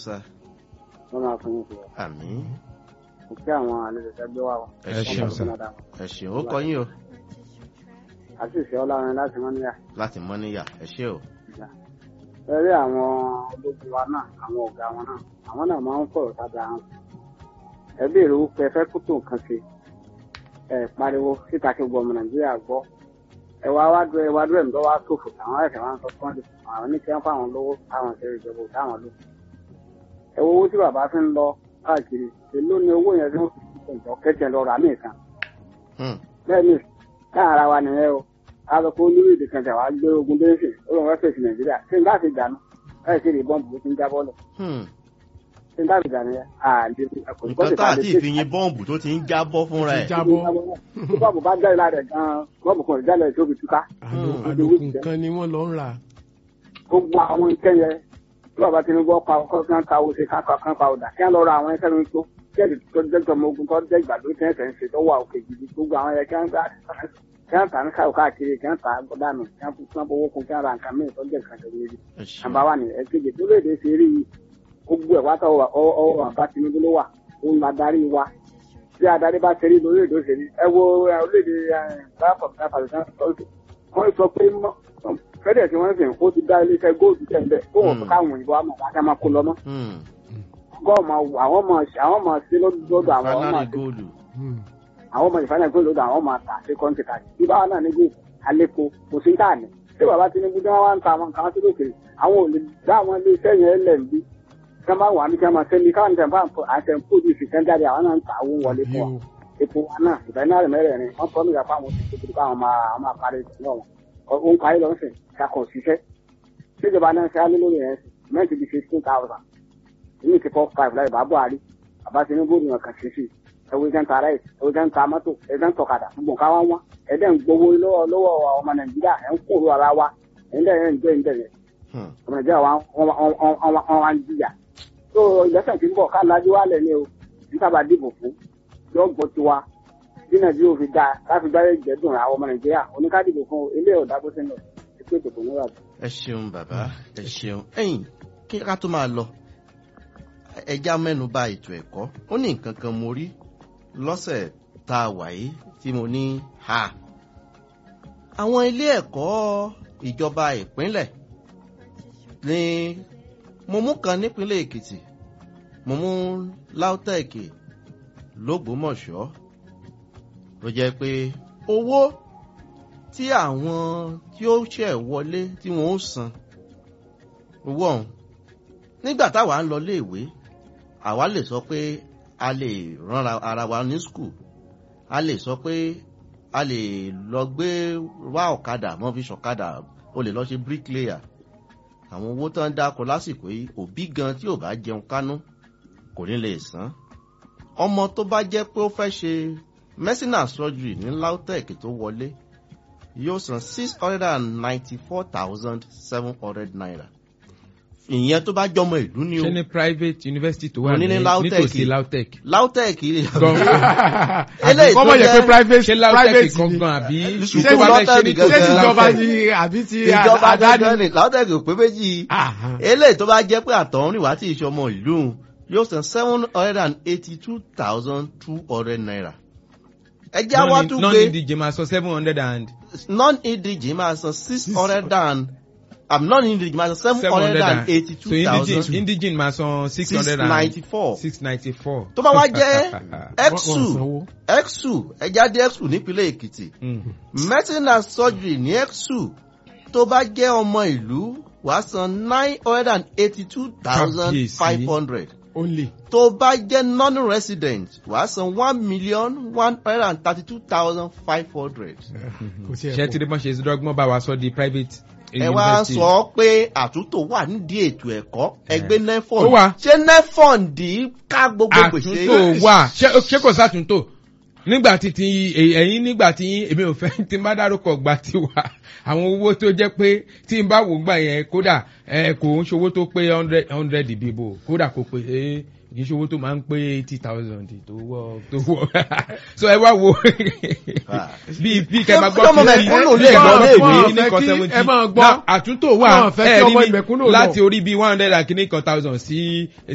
sá wọ́n máa fún yín sí ọ. àmín Mo kí àwọn àlejò ẹgbẹ́ wa o. ẹ Ẹ ṣeun ṣeun sá sá. ẹ ṣeun ó kọ yín o Àti ìṣẹ́ ọlọ́run láti wọ́n níyà. láti mọ́ níyà ẹ ṣé o Ẹ rí àwọn ológun wa náà, àwọn ọ̀gá wọn náà, àwọn náà máa ń fọ̀rọ̀ sábà hàn. Ẹ béèrè owó pé ẹ fẹ́ kó tó nǹkan ṣe. Ẹ pariwo síta kí gbọmọ Nàìjíríà gbọ́. Ẹ wá wá dúró ẹ wá dúró ẹ̀mí wá ṣòfò àwọn ẹ̀sẹ̀ wá ń sọ fún àwọn oníṣẹ́ fáwọn lówó táwọn ṣe ìjọba ò táwọn lò. Ẹ wo owó tí bàbá fi ń lọ káàkiri. Èló ni owó yẹn tí wọ́n fi ṣe ìjọ kẹ́kẹ́ lọ rà mí kan. Hmm, bẹ́ẹ̀ni káà ara wa nìyẹn o a lọ kó orílẹ̀-èdè kan tẹ̀ wá gbé ogun dé sí ó lọ́n fẹ́ fèsì nàìjíríà ṣé n bá fi dànù láì sí ìbọn bùbú tí ń jábọ́ lẹ̀ hmm. ṣé n bá fi dànù yẹn àlè nǹkan tá àti ìfìyín bọ́ǹbù tó ti ń jábọ́ fúnra ẹ̀ jábọ́ tí bọ́ọ̀bù bá jáde lára ẹ̀ gan-an bọ́ọ̀bù kan ìjálẹ̀ tó fi túká àlò- Hmm. àlòkù nǹkan ni wọ́n lọ ń rà. gbogbo àwọn iṣẹ́ yẹn tí bàbá tinubu ọkọ̀ akọ́kọ́ kan ta owó ṣe káńkà kan pa ọ̀dà kí wọ́n lọ ra àwọn ẹ̀kẹ́ lórí tó jẹ́ẹ̀dì tó jẹ́ tọmọ ogun tó jẹ́ ìgbàdo tí ẹ̀sẹ̀ ń ṣe tó wà òkè gidi gbogbo àwọn ẹ̀kẹ́ kí wọ́n gbà kí wọ́n tà ní káwọ́ káàkiri kí wọ́n tà dànù kí wọ́n fún owó kun kí wọ́n ra nǹkan mìíràn tó jẹ́ nǹkan tó lórí ẹ ṣeun nàmbà wà ní ẹ̀kejì tó lè dé sí rí i gbogbo ẹ̀ wátá ọwọ́ àbá tinubu ló wà ó ń adarí wa bí adarí bá ṣe rí lórí èdè òṣèlú ẹ wo ẹ, orílẹ̀-èdè báfọ̀ wọ́n sọ pé mọ́- fẹ́dẹ̀ tí wọ́n sìn ó ti dá iléeṣẹ́ góòlù tẹ̀lé kó wọ́n fún káwọn òyìnbó àmọ̀ wá ká máa kó lọ mọ́ Hmm, gọ́ọ̀ máa wù àwọn máa ṣe àwọn máa ṣe lọ́dọ̀ àwọn ọmọ fanari àti góòlù Hmm. àwọn ọmọ ìfàlẹ̀ góòlù lọ́dọ̀ àwọn máa tà sí kọ́ńtì káàkiri bí báwa náà ní góòlù àlékò kò sí táà ní tí bàbá tinubu tí wọ́n wá ń ta àwọn kan sí lókè àwọn ò lè dá àwọn iléeṣẹ́ yẹn lẹ̀ ń bí kí wọ́n bá wà ní kí wọ́n máa sẹ́ni káwọn tẹ̀ bá àtẹ̀ ń pòdù ìfìkẹ́ jáde àwọn náà ń ta owó wọlé fún wa Àbí o. epo wa náà ìgbà náà rẹ̀ mẹ́rẹ̀ẹ̀rin wọ́n tọ́ nígbà fáwọn òṣìṣẹ́ tó káwọn máa àwọn máa parí ìṣúná wọn ó ń parí lọ́sẹ̀ kakọ̀ òṣìṣẹ́ síjọba náà ṣe á lé lórí ẹ̀ mẹ́tì di fifteen thousand ní ti four five láì bá buhari bàbá tinubu ni wọn kàn sí sí ẹwọ ìjẹun ta rice ẹwọ ìjẹun ta mọ́tò ẹjẹun tọ̀kadà gbogbo nǹkan wá wá ẹdẹ ń gbowó lọ́wọ́ lọ́wọ́ ọmọ nàìjíríà ẹ ń kúrò ara wa ẹdẹ ẹ ń jẹ ń jẹyẹ Hmm, ọmọ nàìjíríà wa wọn wá ń jìyà tó ìgbésẹ̀ tí ń bọ̀ ká lajú wa lẹ̀ ní o níta bá dìbò fún yóò gbọ́ tiwa bí nàìjíríà ò fi dáa láti gbáyé ìjẹ́dùn àwọn ọmọ nàìjíríà oníkádìbò fún ilé ọ̀dà bó ṣe ń lọ ètò ìdìbò níwà ẹ ṣeun bàbá ẹ ṣeun ẹ̀yin kí ká tó máa lọ ẹja mẹ́nu bà ètò ẹ̀kọ́ ó ní nǹkan kan mo rí lọ́sẹ̀ tá a wà yìí tí mo ní ha àwọn ilé ẹ̀kọ́ ìjọba ìpínlẹ̀ ní mo mú kan nípínlẹ̀ èkìtì mo mú lautech lógbómọ̀ṣọ́ ló jẹ́ pé owó tí àwọn tí ó ṣẹ̀ wọlé tí wọ́n ó san owó ọ̀hún nígbà táwa ń lọ léèwé àwa lè sọ pé a lè rán ara wa ní skul a lè sọ pé a lè lọ gbé wá ọ̀kadà mọ́ fi ṣọ̀kadà o lè lọ ṣe bricklayer àwọn owó tó ń dáko lásìkò yìí òbí gan tí ò bá jẹun kánú kò ní lè san ọmọ tó bá jẹ́ pé ó fẹ́ ṣe medicine surgery ní lautech tó wọlé yóò san six hundred and ninety-four thousand seven hundred naira ìyẹn tó bá jọmọ ìlú ni o ṣé ní private university tó wà Mo ní ní ní Lautech. nítòsí lautech. lautech eléyìí kọ́ tó mọ̀ yẹ pé jẹ́ private ṣé lautech private ni gangan àbí Ṣùgbọ́n tó bá fẹ́ ṣe Lautech nítòsí ṣé gangan. tìjọba lautech. ni àbí ti ìjọba àdáni. dandan ni lautech ò pé méjì Aha. eléyìí tó bá jẹ́ pé àtọ̀húnrìn wá tí ìṣọmọ ìlú yóò san seven hundred and eighty-two thousand two hundred naira ẹjẹ́ àwa tún non gbé indíje máa sọ seven hundred and non-indíje máa san six hundred and um, non-indíje máa san seven seven hundred hundred and and so eighty-two indigene thousand indigene máa san six six hundred and ninety-four six ninety four. tó bá wá jẹ́ Wọ́n- wọ́n exu sanwó. exu ẹja dé exu nípínlẹ̀ èkìtì medicine and surgery ní exu tó bá jẹ́ ọmọ ìlú wàá san nine hundred and eighty-two thousand five hundred only. tó bá jẹ́ non-resident wàá san one million one hundred and thirty-two thousand five hundred. kò sí ṣé tí ẹ̀kọ́. wọ́n ṣe dọ́gbọ́n bá wa sọ di private ẹ wá sọ pé àtúntò wà nídìí ètò ẹ̀kọ́ ẹgbẹ́ nefon Ó wà. ṣé nefon dì í ká gbogbo gbèsè àtúntò wà ṣé ṣé kò sàtúntò nígbà tí ti ẹ̀yìn nígbà tí èmi ò fẹ́ tí n bá dárúkọ gba ti wà àwọn owó tó jẹ́ pé tí n bá wò gbà yẹn kódà ẹ kò ń ṣòwò tó pé hundred hundred bíbò kódà kò pé ẹ kì í ṣòwò tó máa ń pé eighty thousand tó wọ tó wọ so ẹ wá wo bí bí kẹ máa gbọ́ Ṣé ọmọ mẹ̀kúnnù lè gbọ́ lọ léèwé? léèwé Wọ́n fẹ́ kí ẹ máa gbọ́. àtúntò wà Wọ́n fẹ́ kí ẹ ọmọ rí ní ìmẹ̀kúnnù lọ. láti orí bíi one hundred and kìíní kan thousand sí